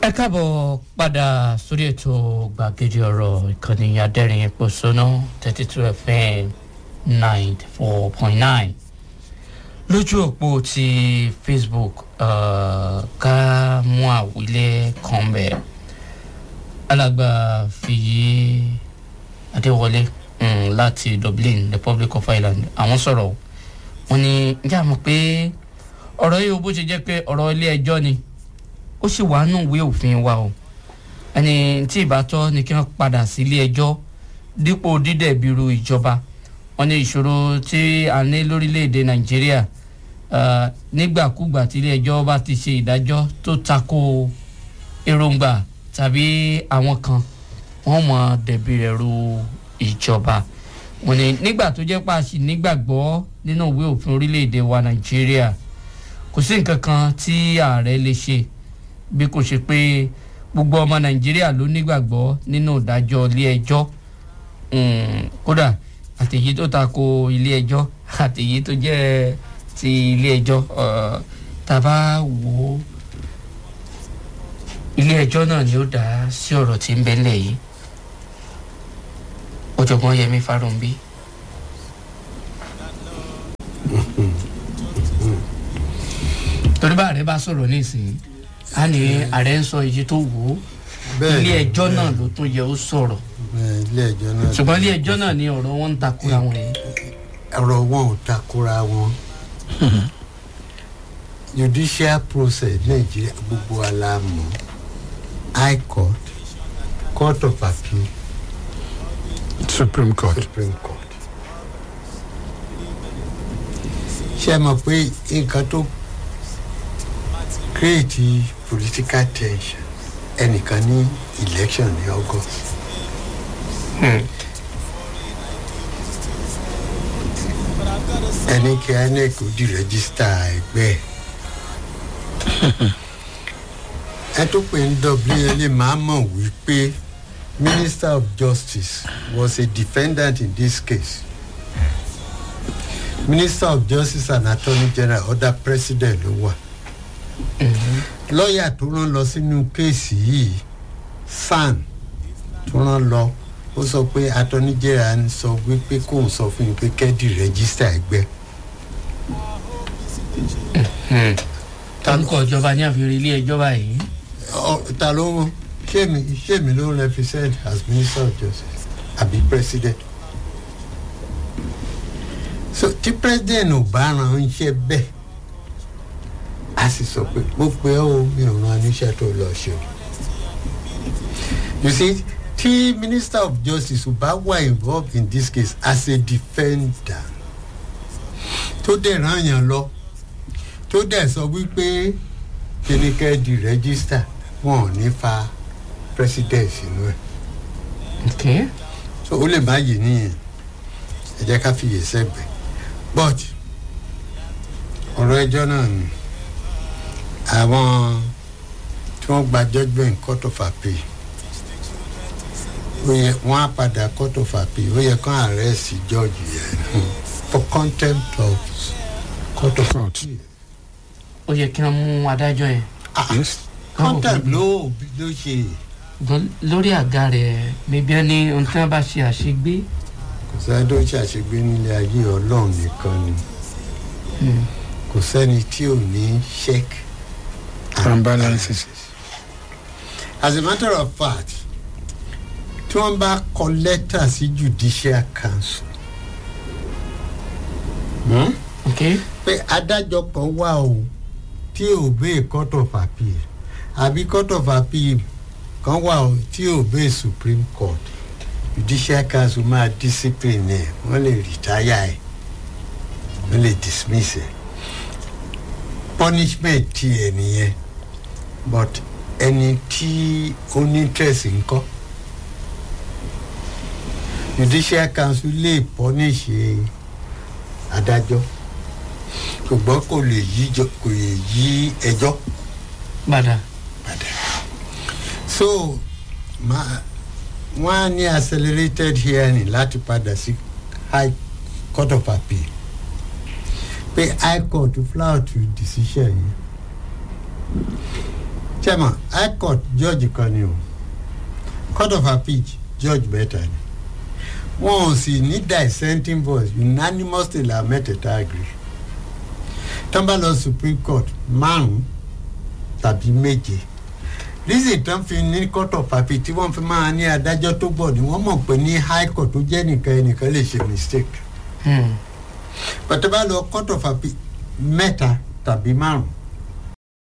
ẹ káàbọ̀ padà sórí ètò gbàgede ọ̀rọ̀ ìkànnì adẹ́rìn pòṣónà thirty two fm ninety four point nine lójú òpó ti facebook uh, ká mú àwílé kan bẹ̀ alàgbà fìyí adéwọlé um, láti dublin republic of ireland àwọn sọ̀rọ̀ wọn ni ǹjẹ́ àmọ́ pé ọ̀rọ̀ yìí ó bó ṣe jẹ́ pé ọ̀rọ̀ ilé ẹjọ́ ni ó sì wà nù ìwé òfin wa o ẹni tí ìbátọ́ ni kí wọ́n padà sí ilé ẹjọ́ dípò dídẹ̀bìrú ìjọba wọn ní ìṣòro tí a ní lórílẹ̀‐èdè nàìjíríà uh, nígbàkúgbà tí ilé ẹjọ́ bá ti ṣe ìdájọ́ tó tako èròǹgbà tàbí àwọn kan wọ́n mọ̀ dẹ̀bi rẹ̀ ru ìjọba wọn ní nígbà tó jẹ́ pàṣẹ nígbàgbọ́ nínú ìwé òfin orílẹ̀‐èdè wa nàìjíríà kò sí nǹkan kan tí ààrẹ lè ṣe bí kò ṣe pé gbogbo ọmọ nàìjíríà ló nígbàgbọ́ nínú ìdájọ́ ilé ẹjọ́ kódà àtẹ̀yí tó tako ilé ẹjọ́ àtẹ̀yí tó jẹ́ ti ilé ẹjọ́ tàbá wò ó ilé ẹjọ́ náà ni ó dá sí ọ̀rọ̀ tí ń bẹ́lẹ̀ yìí ọ̀jọ̀gbọ́n yẹmi farunbi. torí bá ààrẹ bá sọ̀rọ̀ nísìnyí a ní ààrẹ ń sọ iye tó wò ó ilé ẹjọ́ náà ló tún yẹ ó sọ̀rọ̀ ilé ẹjọ́ náà. ṣùgbọ́n ilé ẹjọ́ náà ni ọ̀rọ̀ wọn ń takora wọn yẹn. ọ̀rọ̀ wọn ò takora wọn judicial process nàìjíríà gbogbo aláàmú high court court of appeal supreme court. supreme court. ṣé ẹ mọ̀ pé nǹkan tó create political tension ẹnìkan ní election ní august. ẹni kí inec ó di rẹ́gísítà ẹgbẹ́ ẹ̀. ẹ tó pè ń dọ̀bí ẹlẹ́ máa mọ̀ wípé minister of justice was a defendant in this case. minister of justice and attorney general other president ló wà. lọ́ọ̀yà tó rán lọ sínú kéèsì yìí san tó rán lọ ó sọ pé attorney general ń sọ wípé kóun sọ fún yín pé kẹ́dì rẹ́gísítà ẹgbẹ́. orúkọ ìjọba ní àfihàn ilé ẹjọ́ báyìí. ta ló ń ṣèmi ṣèmi ló ń represent as minister of justice àbí president. so tí president ò bá ran iṣẹ́ bẹ́ẹ̀ a sì sọ pé mo pe ọ́ o mi ò ran iṣẹ́ tó lọ ṣe o. you see tí minister of justice ò bá wà involved in this case as a defender tó dẹ̀ ràn yàn lọ tó dẹ̀ sọ wípé kíníkẹ́ di register wọn ò ní fa president sínú ẹ̀. okay. so ó lè má yé nìyẹn ẹ jẹ́ ká fiyè sẹ́gbẹ̀ but ọ̀rọ̀ ẹjọ́ náà ni àwọn tí wọ́n gba judgement court of appeal ó yẹ wọ́n á padà court of appeal ó yẹ kán arrest judge yẹn for contempt of court of appeal. ó yẹ kí wọ́n mú adájọ́ yẹn. yes. contempt ló ló ṣe Gan- lórí àga rẹ̀ bíbí ẹni ohun tí wọ́n bá ṣe àṣegbé. kò sẹ́ni tó ń ṣàṣegbé nílé ayé ọlọ́run nìkan ni kò sẹ́ni tí ò ní check and balances. as a matter of fact tí wọ́n bá kọ lẹ́tà sí judicial council hmm? okay. pé adájọ́ kan wà o tí ò bẹ́ẹ̀ court of appeal àbí court of appeal kan wà o tí ò bẹ́ẹ̀ supreme court judicial council máa discipline ẹ̀ wọ́n lè retire ẹ̀ wọ́n lè dismiss ẹ̀ punishment ti ẹ̀ nìyẹn but ẹni tí ó ní interest ńkọ́ judicial council lè punish adájọ́ ṣùgbọ́n kò lè yí jọ- kò lè yí ẹjọ́ padà. padà so ma wọ́n á ní accelerated hearing láti padà sí high court of appeal pé high court flout decision yìí chairman high court judge kan ni o court of appeal judge mẹ́ta ni wọn ò sì ní dissenting voice unanimously la mẹ́tẹ̀ẹ̀ta agree tán bá lọ supreme court márùn tàbí méje reason tán fi ní court of appeal tí wọ́n fi máa ní adájọ́ tó gbọ́ ni wọ́n mọ̀ pé ní high court tó jẹ́ nìkan ẹnìkan lè ṣe mistake Hmm. pàtó bá lọ court of appeal mẹ́ta tàbí márùn